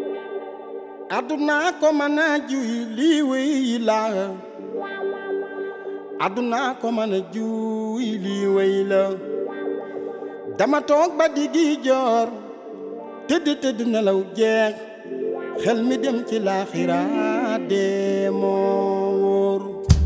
aduna ko mën a juy lii wéy la aduna ko mën a juy lii wéy la dama toog ba diggi joor tëdd tëdd nelaw jeex xel mi dem ci laaxira dee moo wóor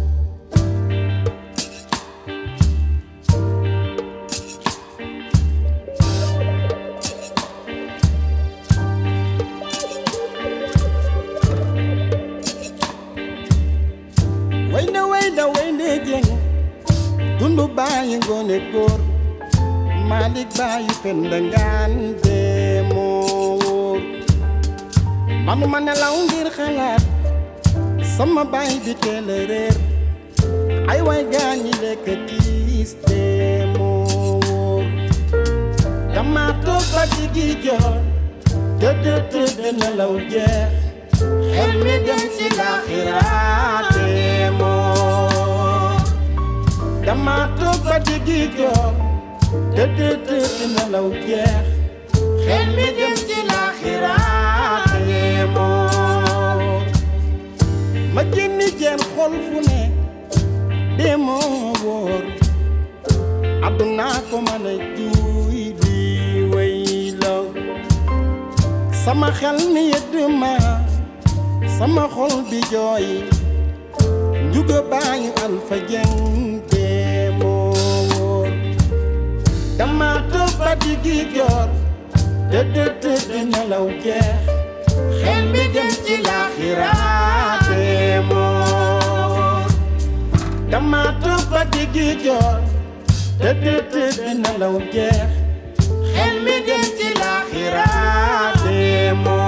way na way na way ne jeng dundu bàyyi ngoone góor Malik bàyyi penda ngaan dee moo wóor manuma nelaw ngir xalaat sama baay bi teel a réer ay way gaañi lekk tiis dee moo wóor dama toog ba diggi joor tëdd tëdd nelaw jeex xel mi dem ci laaxiraat dee moo dama toog ba diggi joor tëdd tëdd nelaw jeex xel mi dem ci laaxiraat dee moo ma génni jeen xol fu ne dee moo wóor àdduna ko mën a juuy di way la sama xel mi yëdd ma sama xol bi jooy njuga baañu alfa jeng dee moo wóor dama toog ba diggi joor tëdd tëdd nelaw jeex xel mi dem ci laaxiraat dee moo dama toog ba diggi joor tëdd tëdd nelaw jeex xel mi dem ci laaxiraat dee moo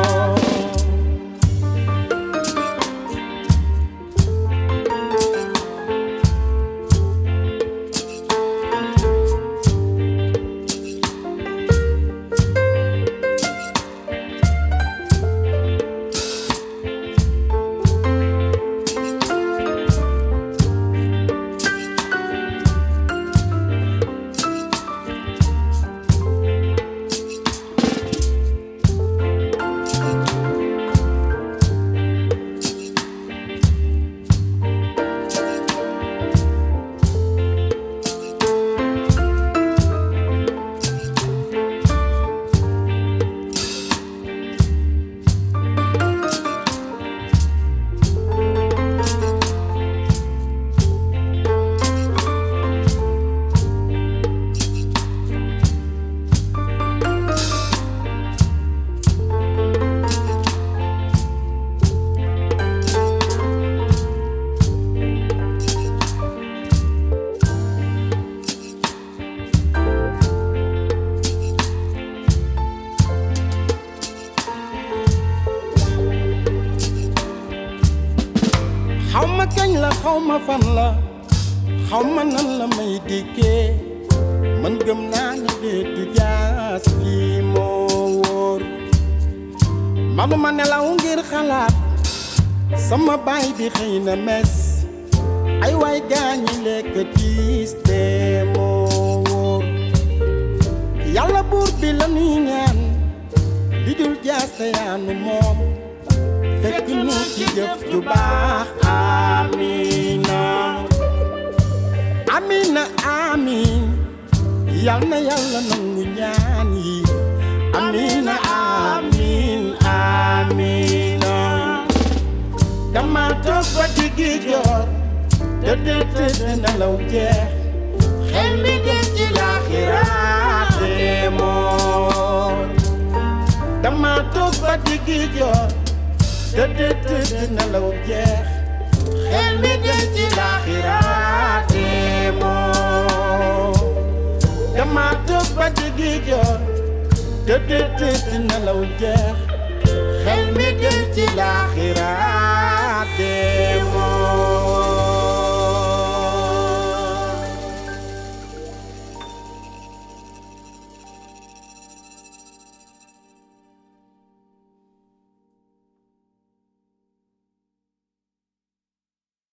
xaw ma kañ la xaw ma fan la xaw ma nan la may dikkee man gëm naa ne déetu jaas lii moo wóor manuma nelaw ngir xalaat sama baay bi xëy na mes ay waay gaañi lekk tiis dee moo wóor yàlla buur bi la nuy ñaan li dul jaas te yaanu moom fekk nu ci jëf ju baax amina amina amin yal na yàlla nangu ñaan yi amina amin amina dama toog ba diggi joor tëdd tëdd nelaw jeex xel mi dem ci laaxiraat dee moor dama toog ba diggi joor tëdd tëdd nelaw jeex xel mi dem ci laaxiraat dee moo dama toog ba diggi joor tëdd tëdd nelaw jeex xel mi dem ci laaxiraat dee moo